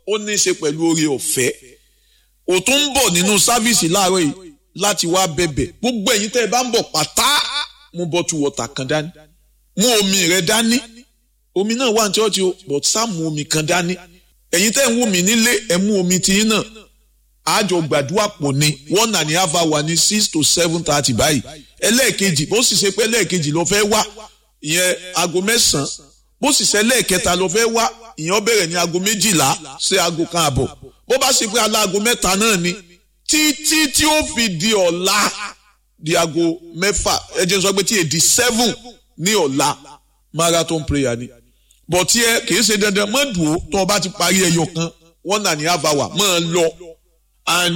ó ní í ṣe pẹ̀lú oore ọ̀fẹ́ ò tún ń bọ̀ nínú sáfíìsì láàárọ̀ yìí láti wá bẹ̀bẹ̀ gbogbo ẹ̀yin tẹ́ ẹ bá ń bọ̀ pátá mú bottle water kan dání mú omi rẹ dání omi náà wà ní chọ́ọ̀chì o but sá mú omi kan dání ẹ̀yin tẹ́ ń wò mí nílé ẹ mú omi tiyín náà àjọ gbàdúrà pọ̀ ni one and a half hour ní six to seven thirty báyìí ẹlẹ́ẹ̀kejì bó sì ṣe pé ẹlẹ́ẹ̀kejì ló fẹ́ wá ìyẹn aago mẹ́sàn-án bó sì ṣe ẹlẹ́ẹ̀kẹta ló fẹ́ wá ìyẹn ó bẹ̀rẹ̀ ní aago méjìlá sí aago kan àbọ̀ bó bá ṣe pé aláago mẹ́ta náà ni títí tí ó fi di ọ̀la di aago mẹ́fà ẹ jẹ́ sọ pé tí èdè seven ní ọ̀la marathon prayer ni bọ̀ tí ẹ kì í ṣe dandan mọ́ dùn ó tó o bá ti parí ẹyọ kan one and a half hour mọ́ ẹ lọ and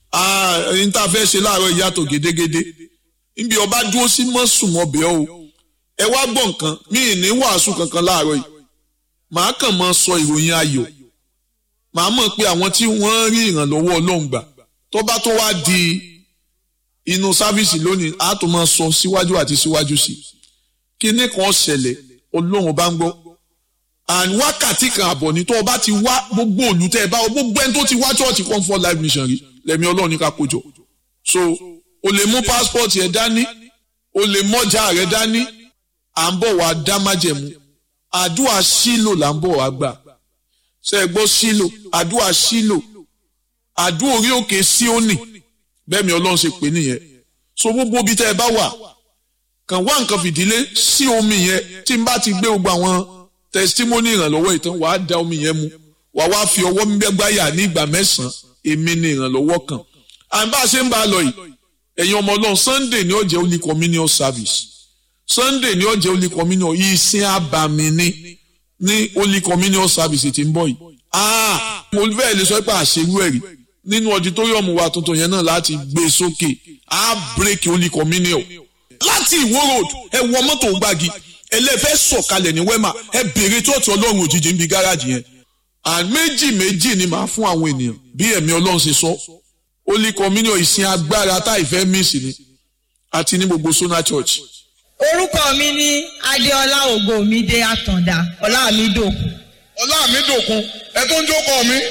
n ta fẹ́ ṣe láàárọ̀ ìyàtọ̀ gédégédé níbi ọba dúró sí mọ́sùmọ́bẹ̀ o ẹ wá gbọ́ nǹkan mí ì ní wàásù kankan láàárọ̀ yìí màá kàn máa sọ ìròyìn ayọ̀ màá mọ̀ pé àwọn tí wọ́n rí ìrànlọ́wọ́ ọlọ́run gbà tó bá tó wá di inú sáfíìsì lónìí á tó máa sọ síwájú àti síwájú sí i kíní kan ṣẹlẹ̀ ọlọ́run bá ń gbọ́ and wákàtí kan àbọ̀ ní tó o bá ti wá gbogbo olùtẹ́ ẹ bá o gbogbo ẹni tó ti wá church comfort life mission rí lẹ́mi ọlọ́run ní ká kójọ so o lè mú passport yẹn dání o lè mọ́jà rẹ dání à ń bọ̀ wá dá májẹ̀mú àdúrà sílò là ń bọ̀ wá gbà ṣe é gbọ́ sílò àdúrà sílò àdúrà orí òkè síónì bẹ́ẹ̀ mi ọlọ́run ṣe pè nìyẹn so gbogbo ibi tẹ́ ẹ bá wà kàn wá nǹkan fìdílé sí omi yẹn tí n bá ti gbé gbogbo àwọn testimony ìrànlọ́wọ́ ìtàn wàá da omi yẹn mu wàá wá fi ọwọ́ gbẹ́gbáyà ní ìgbà mẹ́sàn-án èmi ni ìrànlọ́wọ́ kan à ń bá a ṣe ń bá a lọ yìí ẹ̀yin ọmọ ọlọ́run sunday ni ó jẹ́ holy communion service sunday ni ó jẹ́ holy communion ìsìn àbàmì ni ní holy communion service tí ń bọ̀ yìí ah mo fẹ́ lè sọ pé àṣewú ẹ̀rí nínú auditorium wa tuntun yẹn náà láti gbé sókè á break holy communion láti ìwó road ẹ wọ mọ́tò gbági ẹlẹ́fẹ́ sọ̀kalẹ̀ ní wema ẹ bèrè tóòtù ọlọ́run òjijì ń bi gáràjì yẹn and méjì méjì ni màá fún àwọn ènìyàn bí ẹ̀mí ọlọ́run ṣe sọ holy communion ìsìn agbára tá ìfẹ́ míìsì ni àti ní gbogbo sona church. orúkọ mi ní adéọlá ògòmídé àtàndá ọlámídòkun. ọlámídòkun ẹ tó ń jókòó mi.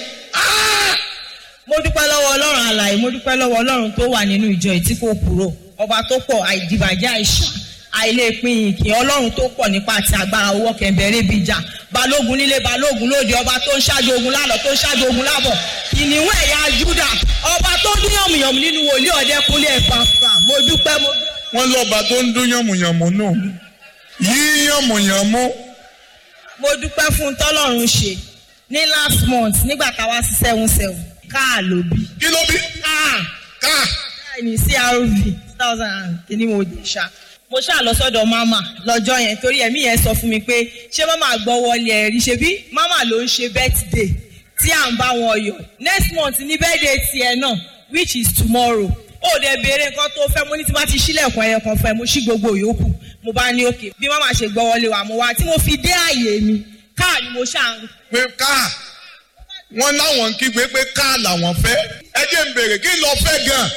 mo dúpẹ́ lọ́wọ́ ọlọ́run àlàyé mo dúpẹ́ lọ́wọ́ ọlọ́run tó wà nínú ìjọ yìí tí kò kúrò ọba tó pọ̀ àìdìbàjẹ́ àìsàn àìlèpin ìkìn ọlọ́run tó pọ̀ nípa àti agbára owó kẹ̀mbẹ̀rẹ̀ bíi jà balógun nílé balógun lóde ọba tó ń ṣáájú ogun lálọ́ tó ń ṣáájú ogun lábọ̀ kìnìún ẹ̀yà júdà ọba tó dún yànmùyànmù nínú wòlíì ọ̀dẹ́kúnlé ẹ̀fàfà mo dúpẹ́ mo. wọ́n lọ́ba tó ń dún yànmùyànmù náà yí yànmùyànmù. mo dúpẹ́ fún tọ́lọ́run ṣe ní last month nígbà táwa sí seven seven káà ló bí. kí ló bí. káà ká. káà ní crv two thousand and kìíní mo dé ṣá mo ṣáà lọ sọ́dọ̀ mama lọ́jọ́ yẹn torí ẹ̀mí yẹn sọ fún mi pé ṣé mama gbọ́ wọlé ẹ̀rí ṣe bí mama ló ń ṣe birthday tí à ń bá wọn yọ next month ní birthday tiẹ̀ náà which is tomorrow ó dẹ̀ béèrè nǹkan tó fẹ́ mo ní tí bá ti ṣílẹ̀kùn ẹyọ kan fẹ́ mo ṣí gbogbo yòókù mo bá ní òkè bí mama ṣe gbọ́ wọlé wa mo wá tí mo fi dé àyè mi káà ni mo ṣáà ń pé ká wọ́n láwọn ń kígbe pé ká làwọn fẹ́ ẹ jẹ́ ń bèrè kí lọ fẹ́ gan.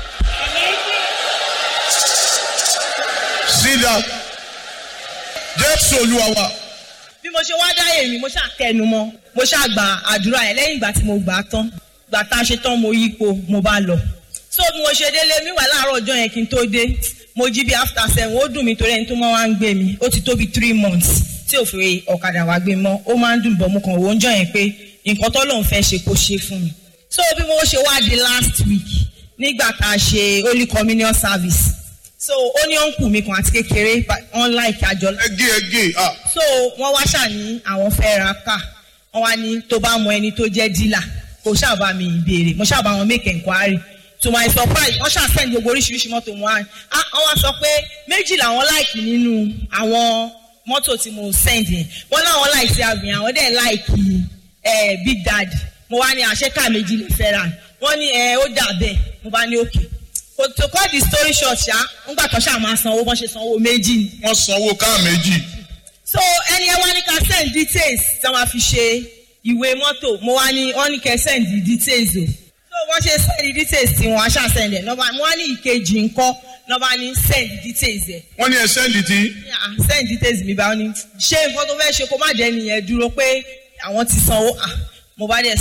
sit down jésù olúwa wa. bí mo ṣe wá dáyé mi mo ṣáà tẹnu mọ́ mo ṣáà gba àdúrà yẹn lẹ́yìn ìgbà tí mo gbà á tán gbà tá a ṣe tán mo yípo mo bá lọ so bí mo ṣe délé mi wà láàárọ̀ ọjọ́ yẹn kí n tó dé mo jí bí after seven ó dùn mí torí ẹni tó máa wá ń gbé mi ó ti tó bí three months tí ò fi ọ̀kadà wá gbé mọ́ ó máa ń dùn bọ̀ mo kàn wò ó ń jọ yẹn pé nǹkan tó lóun fẹ́ ṣe kó ṣe fún mi so bí mo ṣe wá di last week nígbà tá a ṣe holy communion service so ó ní ọ̀nkù mi kan àti kékeré wọn láìka àjọ. ẹgé ẹgé ah. so wọn wá ṣà ní àwọn fẹ́ ra ká wọn wá ní tó bá mọ ẹni tó jẹ́ dílà kò ṣàbà mi ìbéèrè mo ṣàbà wọn make enquiry to my surprise wọn ṣà send gbogbo oríṣiríṣi mọ́tò wọn wá ah wọn wá sọ pé méjì làwọn láìkì nínú àwọn mọ́tò tí mo send yẹn wọn láwọn láìsí àgbìn àwọn dẹ̀ láìkì ẹ̀ big daddy mo wá ní àṣekà méjì lè fẹ́ ra wọn ní ẹ ó dà bẹ́ẹ̀ mo bá ní òkè to cut the story short ṣá ńgbà tó ṣáà máa sanwó bọ́n ṣe sanwó méjì ni. wọ́n sanwó ká méjì. so ẹni ẹ wá ní ká send details tí wọ́n fi ṣe ìwé mọ́tò mo wá ní wọ́n ní kẹ́ send details o. so wọ́n ṣe send details tí wọ́n aṣáà send ẹ̀ lọ́ba mo wá ní ìkejì ńkọ́ lọ́ba ní send details ẹ̀. wọ́n ní ẹ sẹ́ndì tí. send details mi bá wọn ní ṣé nǹkan tó fẹ́ ṣe kó má jẹ́ nìyẹn dúró pé àwọn ti sanwó mo bá dẹ̀